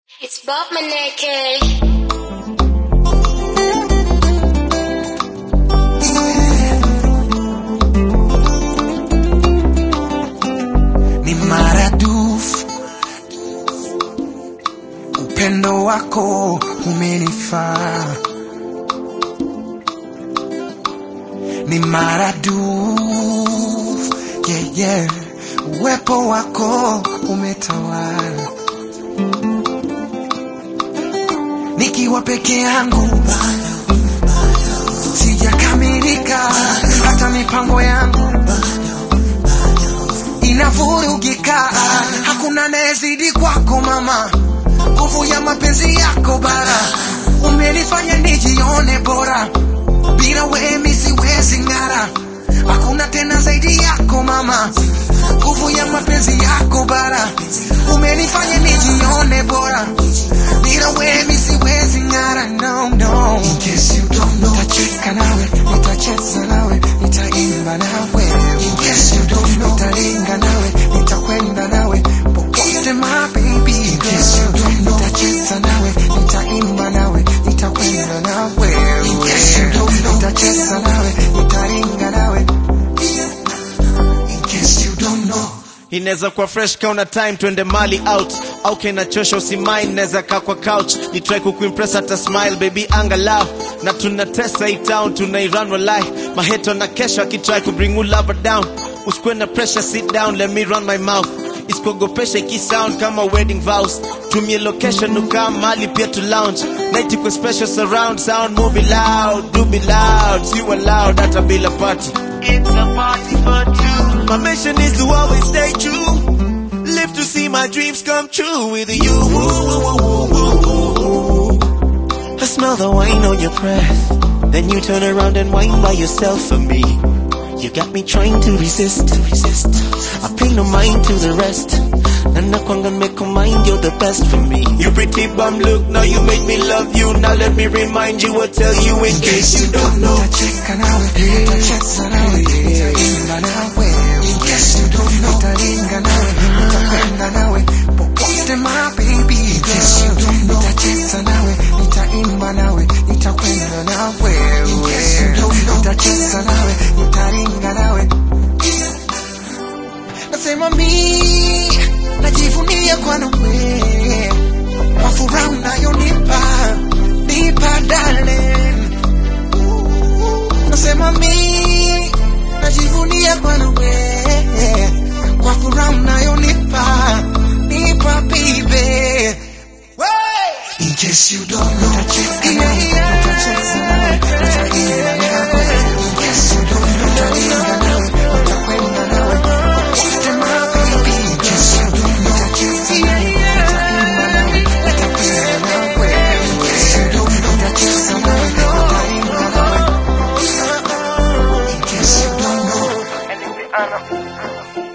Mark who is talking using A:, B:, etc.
A: It's Bob Maneke.
B: ni maradufu upendo wako umenifaa ni maradufu yeah, yeah. uwepo wako umetawala nikiwa peke yangu sijakamilika hata mipango yangu inavurugika hakuna anayezidi kwako mama nguvu ya mapenzi yako bara umenifanya nijione bora bila wemi siwezi ng'ara hakuna tena zaidi yako mama nguvu ya mapenzi yako bara umenifanya nijione bora bila wemi siwezi ng'ara no, no. In case you don't know, nitacheka nawe nitacheza nawe nitaimba nawe In case you don't know, nitalinga nawe nitakwenda nawe popote my baby In case you don't know, nitacheza nawe nitaimba nawe nitakwenda nawe In case you don't know, nitacheza nawe nitalinga nawe In case you don't know
C: inaweza kuwa fresh kauna time twende mali out au kinachosha usimain naweza kaa kwa couch ni try kukuimpress hata smile baby angalau na tunatesa hii town tunairan walai maheto na kesho akitry kubring you lover down usikuwe na pressure sit down let me run my mouth isikuogopesha ikisound kama wedding vows tumie location ukaa mali pia to lounge night iko special surround sound movie loud do be loud si loud hata bila party it's a party for two my mission is to always stay true live to see my dreams come true with you I smell the wine on your breath then you turn around and whine by yourself for me you got me trying to resist, to resist. I pay no mind to the rest. And I can't make a mind, you're the best for me. You pretty bum look, now you make me love you. Now let me remind you, I'll tell you in case you don't know.
B: nitacheka nawe nitacheza nawe nitaimba nawe In case you don't know, nitalinga nawe nitakwenda nawe popote my baby In case you don't know, nitacheza nawe nitaimba nawe nitakwenda nawe In case you don't know, nitacheza nawe nitalinga nawe nasema mi najivunia kwa nawe kwa furaha unayonipa nipa darling nasema mi najivunia kwa nawe kwa furaha unayonipa nipa baby In case you don't know, nitacheka nawe, nitacheza nawe, nitaimba nawe. In case you don't know, nitalinga nawe, nitakwenda nawe. Popote my baby. In case you don't know, nitacheza nawe, nitaimba nawe, nitakwenda nawe. In case you don't know, nitacheza nawe, nitaimba nawe. In case you don't know.